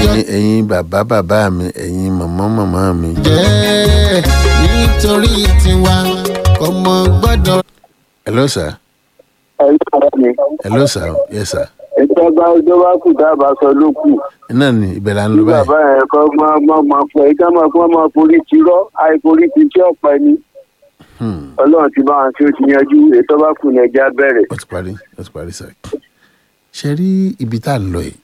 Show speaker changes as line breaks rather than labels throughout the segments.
ẹ̀yin ẹ̀yin bàbá bàbá mi ẹ̀yin màmá màmá mi.
jẹ́ nítorí tiwa ọmọ gbọ́dọ̀.
hello sir
ẹ̀yin ọ̀rẹ́ mi
hello sir yes sir.
ìjọba ìjọba kù dábàá sọ ló kù
náà ni ibẹ̀ là ń
bí
lọ báyìí.
bàbá yẹn kọ́ máa máa máa fọ ẹ̀ ká máa kó máa forí ti rọ́ àìforí ti tí ọ̀pẹ ni
Hmm,
ọlọ́run ti bá wọn tí ó ti yanjú ètò bá kù ní ẹja bẹ̀rẹ̀.
ó ti parí ó ti parí sir. ṣe rí ibi tá à ń lọ yìí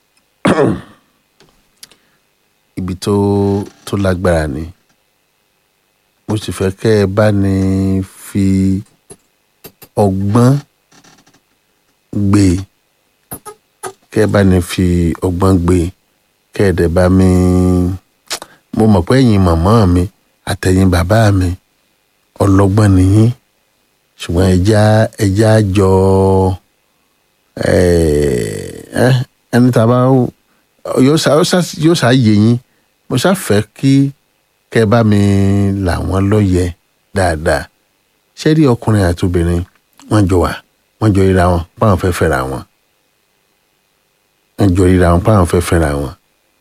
ibi tó tó lágbára ni mo sì fẹ́ kẹ́ ẹ bá ní fi ọgbọ́n gbé e kẹ́ ẹ bá ní fi ọgbọ́n gbé e kẹ́ ẹ dẹ̀ bá mi mo mọ̀ pé ẹ̀yin màmá mi àtẹ̀yin bàbá mi ọlọ́gbọ́n nìyí ṣùgbọ́n ẹja ẹja jọ ẹ ẹ ẹni tá a bá yóò ṣá yóò ṣá yóò ṣá yé yín mo ṣá fẹ́ kí kẹ́ ẹ bá mi là wọ́n lóye dáadáa ṣé rí ọkùnrin àti obìnrin wọ́n jọ wà wọ́n jọ ríra wọn páwọn fẹ́ fẹ́ra wọn wọ́n jọ ríra wọn páwọn fẹ́ fẹ́ra wọn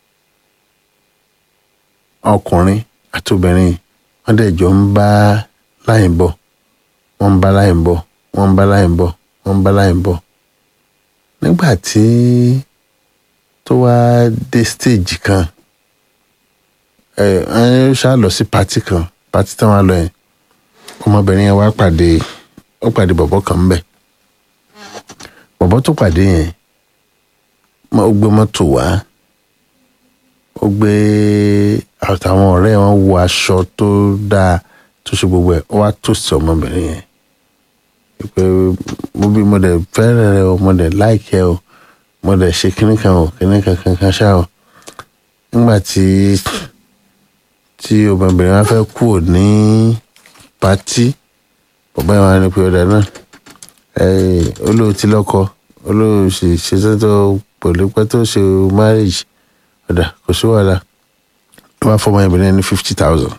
ọkùnrin àti obìnrin wọ́n dẹ̀ jọ ń bá láyé bọ̀ wọ́n ń bá láyé bọ̀ wọ́n ń bá láyé bọ̀ wọ́n ń bá láyé bọ̀ nígbà tí tó wá dé stage kan ẹ ẹ ṣá lọ sí pati kan pati tí wọ́n lọ yẹn ọmọbìnrin yẹn wá pàdé ó pàdé bọ̀bọ̀ kan ń bẹ̀ bọ̀bọ̀ tó pàdé yẹn ó gbé mọ́tò wá ó gbé àtàwọn ọ̀rẹ́ wọn wọ aṣọ tó dáa tó ṣe gbogbo ẹ̀ ó wá tòsí ọmọbìnrin yẹn pé mo bí mo dẹ̀ fẹ́rẹ̀ rẹ o mo dẹ̀ láìkẹ́ o mo dẹ̀ ṣe kíní kan o kíní kan kankan ṣá o nígbà tí tí ọmọbìnrin wa fẹ́ kú ò ní pátí bàbá yẹn wá ní pé ọ̀dà náà olóò ti lọ́kọ olóò sì ṣe tó pẹ̀lú pẹ́ tó ṣe marriage ọ̀dà kò sí wàhálà wọ́n bá fọmọ obìnrin ní fifty thousand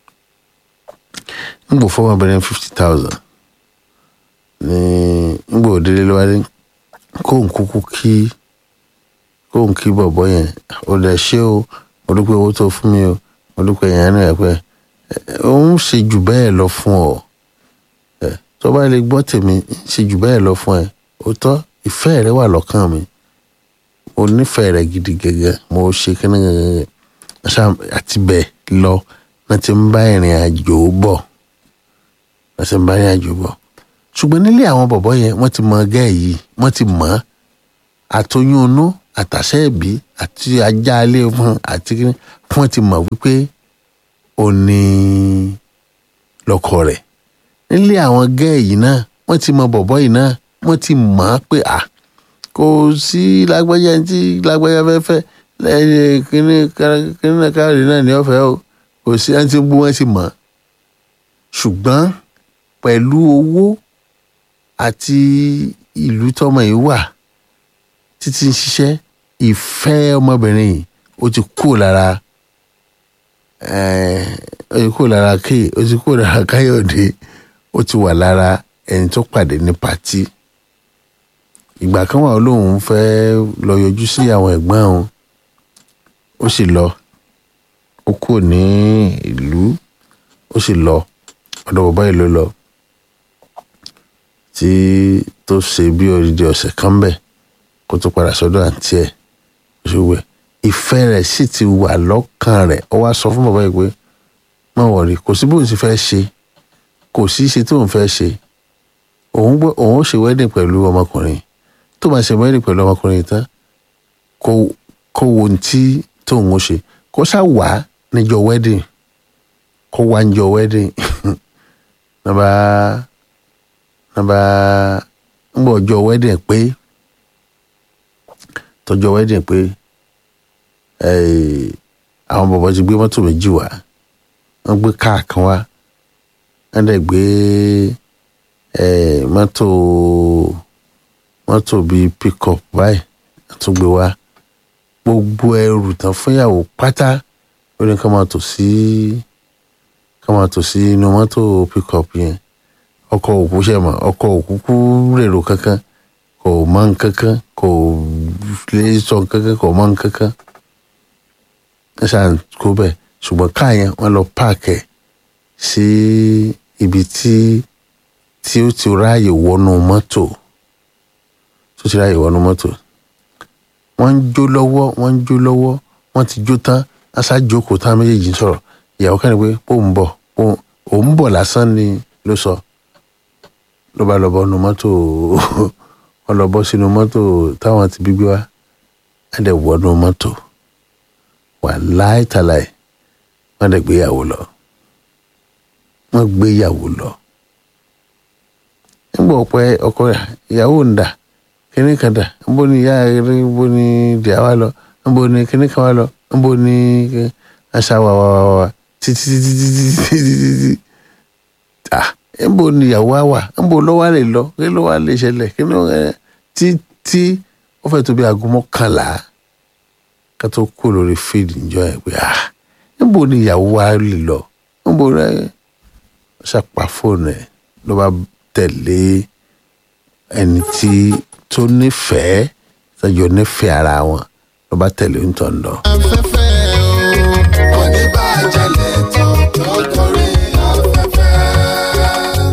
ń gbò fọmọ obìnrin fifty thousand ní ń gbò délé lọ́wọ́ kó ń kúkú kí kó ń kí bọ̀bọ̀ yẹn ó dẹ̀ ṣé o mo dúpẹ́ owó tó fún mi o mo dúpẹ́ yẹn náà pẹ́ òun ṣe jù bẹ́ẹ̀ lọ fún ọ tó bá lè gbọ́ tèmi ṣe jù bẹ́ẹ̀ lọ fún ẹ òótọ́ ìfẹ́ rẹ wà lọ́kàn mi mo nífẹ̀ẹ́ rẹ gidi gẹ́gẹ́ mo ṣe kíní gẹ́gẹ́ àti bẹ́ẹ̀ lọ náà ti ń bá ìrìn àjò bọ̀ náà ti ń bá ìrìn àjò bọ̀ ṣùgbọ́n nílé àwọn bọ̀bọ́ yẹn wọ́n ti mọ gẹ́ yìí wọ́n ti mọ̀ ọ́ àtoyún inú àtàṣe ẹ̀bí àti ajá ilé fún àti kíní wọ́n ti mọ̀ wípé ó ní lọ́kọ rẹ̀ nílé àwọn gẹ́ yìí náà wọ́n ti mọ bọ̀bọ́ yìí náà wọ́n ti mọ̀ ọ́ pé à kò sí lágbájá tí lágbájá fẹ́ fẹ́ lẹ́yìn kíní kíní káàrí náà ní ọ̀fẹ́ o kò sí ẹni tí ń bú wọn ti mọ̀ ṣùgbọ́n pẹ̀lú owó àti ìlú tọmọ yìí wà títí ń ṣiṣẹ́ ìfẹ́ ọmọbìnrin yìí ó ti kú lára ó ti kú lára kéè ó ti kú lára káyọ̀dé ó ti wà lára ẹni tó pàdé ní pàtí ìgbà kan wà lóun fẹ́ lọ yọjú sí àwọn ẹ̀gbọ́n òun ó sì lọ ó kúrò ní ìlú ó sì lọ ọ̀dọ̀ bàbá yìí ló lọ tí tó ṣe bí odidi ọ̀sẹ̀ kan bẹ̀ kó tó padà sọ́dọ̀ àǹtí ẹ̀ ṣùgbọ́n ìfẹ́ rẹ̀ sì ti wà lọ́kàn rẹ̀ ó wá sọ fún bàbá yìí pé má wọ̀rí kò sí bóun ti fẹ́ ṣe kò sí ṣe tóun fẹ́ ṣe òun gbọ́ òun ó ṣe wedding pẹ̀lú ọmọkùnrin tó máa ṣe wedding pẹ̀lú ọmọkùnrin tán kó kó wo ohun tí tóun ó ṣe kó ṣá wà níjọ́ wedding kó wá níjọ́ wedding nàbà nàbà ń bọ̀ ọjọ́ wedding pé tọjọ́ wedding pé àwọn bọ̀bọ̀ ti gbé mọ́tò méjì wá wọ́n gbé káà kan wá wọ́n dẹ̀ gbé mọ́tò mọ́tò bíi pickup báyìí tó gbé wá gbogbo ẹrù tán fúnyàwó pátá ó ní ká máa tò sí ká máa tò sí inú mọ́tò pickup yẹn ọkọ̀ òkú ṣe mọ̀ ọkọ̀ òkú kú rèrò kankan kò mọ nkankan kò lè sọ nkankan kò mọ nkankan wọ́n ṣáà ń kó bẹ́ẹ̀ ṣùgbọ́n káà yẹn wọ́n lọ páàkì ẹ̀ sí ibi tí tí ó ti ráàyè wọnú mọ́tò tó ti ráàyè wọnú mọ́tò wọ́n ń jó lọ́wọ́ wọ́n ń jó lọ́wọ́ wọ́n ti jó tán aṣá jókòó tán méjèèjì ń sọ̀rọ̀ ìyàwó kan ní pé pò ń bọ̀ pò òun bọ̀ lásán ni ló sọ ló bá lọ bọ́ nu mọ́tò wọ́n lọ bọ́ sínú mọ́tò táwọn ti bí gbé wá wọ́n dẹ̀ wọnú mọ́tò wà láìtàláì wọ́n dẹ̀ gbéyàwó lọ wọ́n gbéyàwó lọ nígbà ọ̀pẹ ọkọ rẹ̀ ìyàwó ń dà kíní kan dà níbo ni ìyá rẹ̀ níbo ni ìdíyà wa lọ níbo ni kíní kan wa lọ níbo ni aṣa wa wa wa wa títí títí títí títí títí ah níbo ni ìyàwó wa wà níbo ló wà lè lọ kí ló wà lè ṣẹlẹ̀ kí ló ẹ títí ó fẹ́ tó bí aago mọ́kànlá ká tó kú lórí fíìdì níjọ́ ẹ̀ pé ah níbo ni ìyàwó wa lè lọ níbo rẹ ṣàpà fóònù ẹ̀ ló bá tẹ̀lé ẹni tí tó nífẹ̀ẹ́ tọ́jọ́ nífẹ̀ẹ́ ara wọn ló bá tẹ̀lé ń tọ̀ ń lọ.
afẹ́fẹ́ o oníbàjẹ́ lẹ́tọ̀ tó gorí afẹ́fẹ́.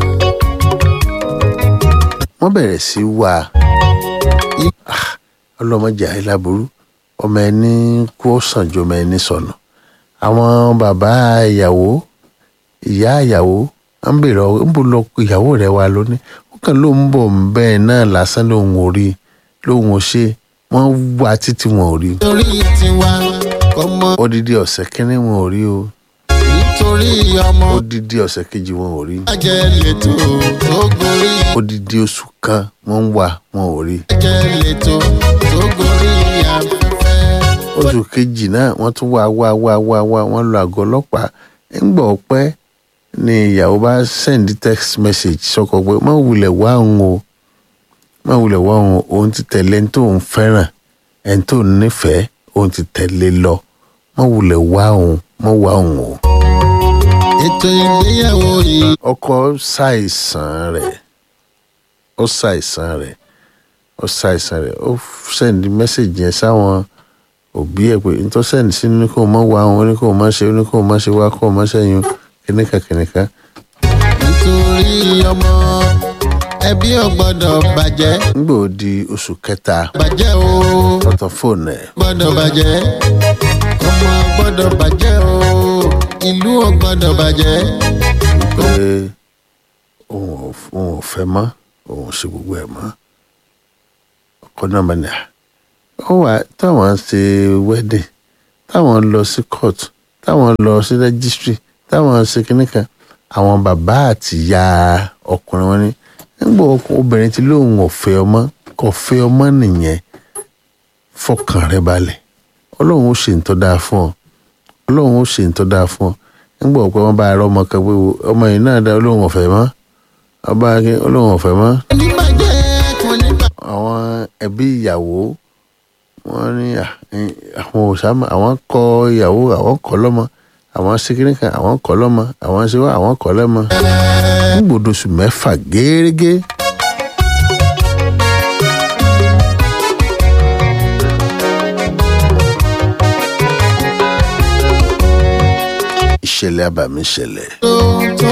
wọ́n bẹ̀rẹ̀ sí wá Ah, ọlọ́mọdé àìláburú ọmọ ẹni kú sàn ju ọmọ ẹni sọnù àwọn bàbá ìyàwó ìyá ìyàwó ń bèrè ọ ń bò lọ ìyàwó rẹ wá lónìí ó kàn ló ń bọ̀ bẹ́ẹ̀ náà lásán lòun ò rí lòun ò ṣe wọ́n wá títí wọn ò rí
torí tiwa ọmọ
odidi ọ̀sẹ̀ kínní wọn ò rí o
nítorí ọmọ
odidi ọ̀sẹ̀ kejì wọn ò rí
bàjẹ́ lẹ́tọ̀ tó gorí
odidi oṣù kan wọ́n ń wá wọn ò rí
bàjẹ́ lẹ́tọ̀ tó gorí afẹ́fẹ́.
oṣù kejì náà wọ́n tún wá wá wá wá wá wọ́n lọ àgọ́ ọlọ́pàá ńgbà ọpẹ́ ni ìyàwó bá send text message sọkọ pé má wulẹ̀ wá òun o má wulẹ̀ wá òun o òun ti tẹ̀lé ẹni tó ń fẹ́ràn ẹni tó ń nífẹ̀ẹ́ òun ti tẹ̀lé lọ má wulẹ̀ wá òun má wá òun o.
ètò ìgbéyàwó yìí
ọkọ ṣàìsàn rẹ̀ ó ṣàìsàn rẹ̀ ó ṣàìsàn rẹ̀ ó send message yẹn sáwọn òbí ẹ̀ pé nítorí send sí ní kò mọ̀ wá òun ní kò mọ̀ ṣe ní kò mọ̀ ṣe wá kò mọ̀ ṣẹ́yìn kìnìkan kìnìkan
nítorí ọmọ ẹbí ò gbọ́dọ̀ bàjẹ́
nígbà ó di oṣù kẹta
bàjẹ́ o
ọ̀tọ̀ fóònù ẹ̀
gbọ́dọ̀ bàjẹ́ ọmọ gbọ́dọ̀ bàjẹ́ o ìlú ò gbọ́dọ̀ bàjẹ́
pé òun ò òun ò fẹ́ mọ́ òun ò ṣe gbogbo ẹ̀ mọ́ ọkọ náà bá ní à ó wà táwọn ṣe wedding táwọn lọ sí court táwọn lọ sí registry táwọn ṣe kinní kan àwọn bàbá àti ìyá ọkùnrin wọn ní nígbà obìnrin tí lóun ò fẹ́ ọmọ kò fẹ́ ọmọ nìyẹn fọkàn rẹ balẹ̀ ọlọ́run ó ṣe ń tọ́ dáa fún ọ ọlọ́run ó ṣe ń tọ́ dáa fún ọ nígbà ọ̀pẹ wọn bá ara ọmọ kan pé wo, ọmọ yìí náà dá olóhùn ọ̀fẹ́ mọ́ ọba akin olóhùn ọ̀fẹ́ mọ́
oníbàjẹ́ kò ní bà
àwọn ẹbí ìyàwó wọn ní à, ẹ, àwọn òṣàmà àwọn kọ ìyàwó àwọn kọ lọ́mọ àwọn síkírì kan àwọn kọ lọ́mọ àwọn ṣe wá àwọn kọ lọ́mọ nígbòdosù mẹ́fà gẹ́rẹ́gẹ́ ìṣẹ̀lẹ̀ abàmì ṣẹlẹ̀.
tó